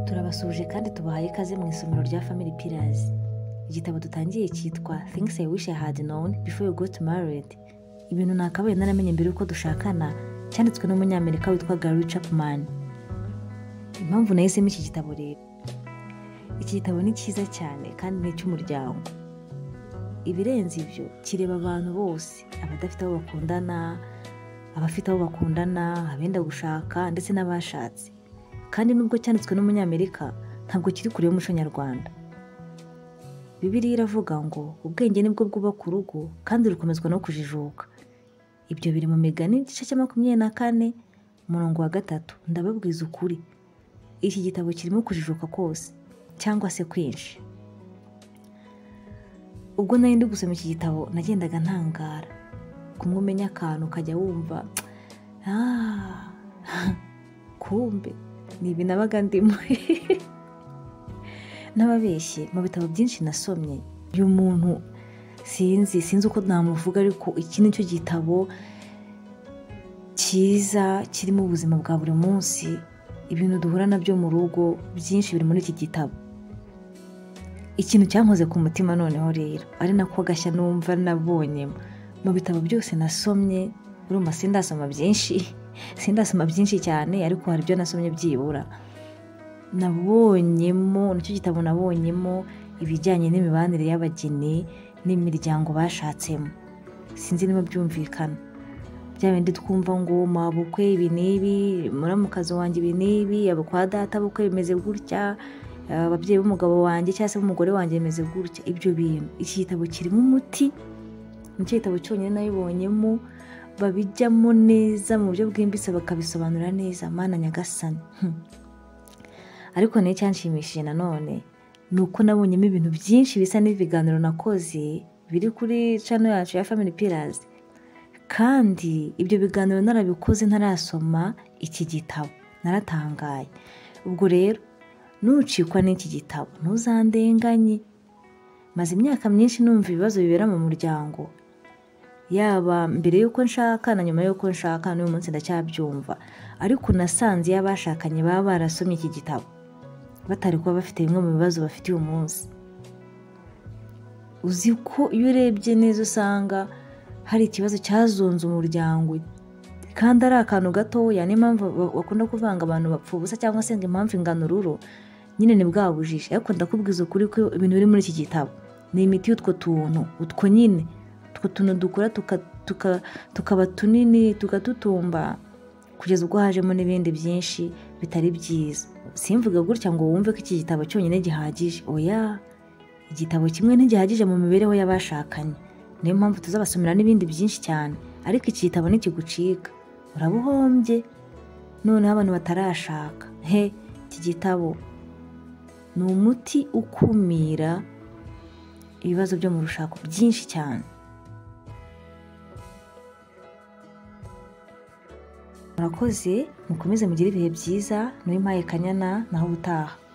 turabasuhuje kandi tubahaye ikaze mu isomero rya family pillars igitabo dutangiye cyitwa things i wish i had known before you got married ibintu nakabaye naramenye mbere yuko dushakana cyanditswe n'umunyamerika witwa gary chapman impamvu nahisemo iki gitabo rero iki gitabo ni cyiza cyane kandi ni icy'umuryango ibirenze ibyo kireba abantu bose abadafite abo bakundana abafite abo bakundana abenda gushaka ndetse n'abashatse kandi nubwo cyanditswe n'umunyamerika ntabwo kiri kure y'umuco nyarwanda bibiriya iravuga ngo ubwenge nibwo bwubaka urugo kandi rukomezwa no kujijuka ibyo biri mu migani igice cya makumyabiri na kane umurongo wa gatatu ndababwiza ukuri iki gitabo kirimo kujijuka kose cyangwa se kwinshi ubwo nari ndi gusoma iki gitabo nagendaga ntangara kumwe umenya akantu ukajya wumva "Ah, kumbe ni ibi nabaga ndimo n'ababeshye mu bitabo byinshi nasomye uyu muntu sinzi sinzi uko namuvuga ariko iki ni cyo gitabo cyiza kirimo ubuzima bwa buri munsi ibintu duhura nabyo mu rugo byinshi biri muri iki gitabo ikintu cyankoze ku mutima noneho rero ari nako gashya numva nabonye mu bitabo byose nasomye urumva sindasoma byinshi sindasoma byinshi cyane ariko hari ibyo nasomye byibura nabonyemo nicyo gitabo nabonyemo ibijyanye n'imibanire y'abageni n'imiryango bashatsemo sinzi niba byumvikana bya bindi twumva ngo mabukwe ibi n'ibi muramukazi wanjye ibi n'ibi abo kwa data bukwe bimeze gutya eh, ababyeyi b'umugabo wanjye cyangwa se b'umugore wanjye bimeze gutya ibyo bintu iki gitabo kirimo umuti nicyo gitabo cyonyine nabibonyemo babijyamo neza mu buryo bwimbitse bakabisobanura neza mana nyagasani Hmm. ariko nayo cyanshimishije nanone ni uko nabonyemo ibintu byinshi bisa n'ibiganiro nakoze biri kuri cano yacu ya family pillars kandi ibyo biganiro narabikoze ntarasoma iki gitabo naratangaye ubwo rero nucikwa n'iki gitabo ntuzandenganye maze imyaka myinshi numva ibibazo bibera mu muryango yaba mbere y'uko nshaka na nyuma y'uko nshaka n'uyu munsi ndacyabyumva ariko nasanze iyo abashakanye baba barasomye iki gitabo batari kuba bafite bimwe mu bibazo bafite uyu munsi uzi ko iyo urebye neza usanga hari ikibazo cyazunze umuryango kandi ari akantu gatoya niyo mpamvu ba- bakunda kuvanga abantu bapfa ubusa cyangwa se ngo impamvu ingana ururo nyine ni bwa bujiji ariko ndakubwiza ukuri ko ibintu biri muri iki gitabo ni imiti y'utwo tuntu utwo nyine utwo tuntu dukura tuka- tuka- tukaba tunini tugadutumba kugeza ubwo hajemo n'ibindi byinshi bitari byiza simvuge gutya ngo wumve ko iki gitabo cyonyine gihagije oya igitabo kimwe ntigihagije mu mibereho y'abashakanye niyo mpamvu tuzabasomera n'ibindi byinshi cyane ariko iki gitabo ntikigucika uraba uhombye noneho abantu batarashaka he iki gitabo ni umuti ukumira ibibazo byo mu rushako byinshi cyane murakoze mukomeze mugire ibihe byiza nuri mpaye kanyana naho ubutaha